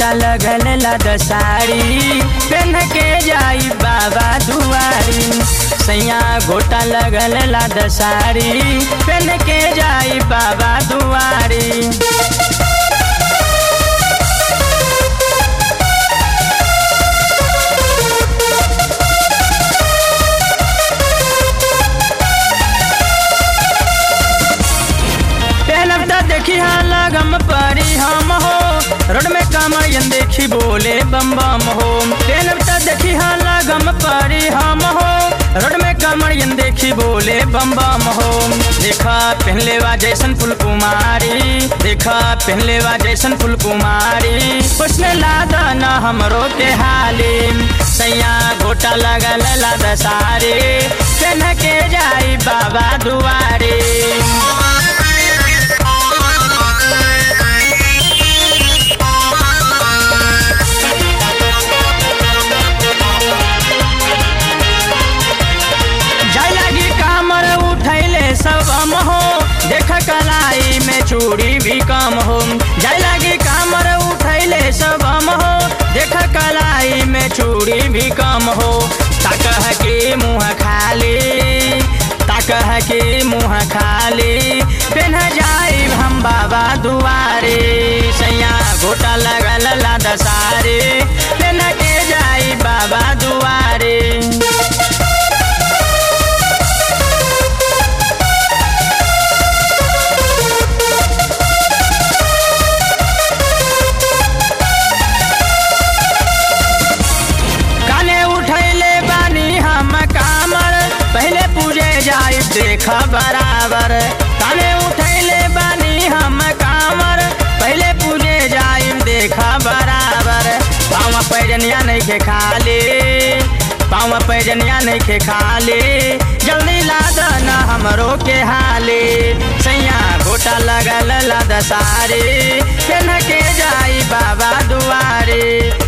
घोटा लगल लाद साड़ी पेन के जाई बाबा दुआरी सैया घोटा लगल लाद साड़ी पेन के जाई बाबा दुआरी पहलब त देखी हाँ लगम परी हम हो रोड में कमरियन देखी बोले बम बम हो पहलब त देखी हाँ लगम परी हम हो रोड में कमरियन देखी बोले बम बम हो देखा पहले वा जैसन फुल कुमारी देखा पहले वा जैसन फुल कुमारी उसने लादा न हमरो के हाली सैया घोटा लगल लाद सारे पेन के जाई बाबा दुआरे जाय लागी कामर उठैले सब हम हो देख कलाई में चूड़ी भी कम हो जाय लागी कामर उठैले सब हम हो देख कलाई में चूड़ी भी कम हो ताकह के मुँह खाली ताकह के मुँह खाली पेन जाई हम बाबा दुआरे सैया घोटा लगल लाद सारे पेन के जाई बाबा दुआरे काने उठैले बानी हम कामर पहले पूजे जाई देख बराबर काने उठैले बानी हम कामर पहले पूजे जाई देख बराबर पाँव पैजनिया नहीं के खाली पाँव पैजनिया नहीं के खाली जल्दी लाद न हमरो के हाली सैया घोटा लगल लाद सारी पेन के जाई बाबा दुआरे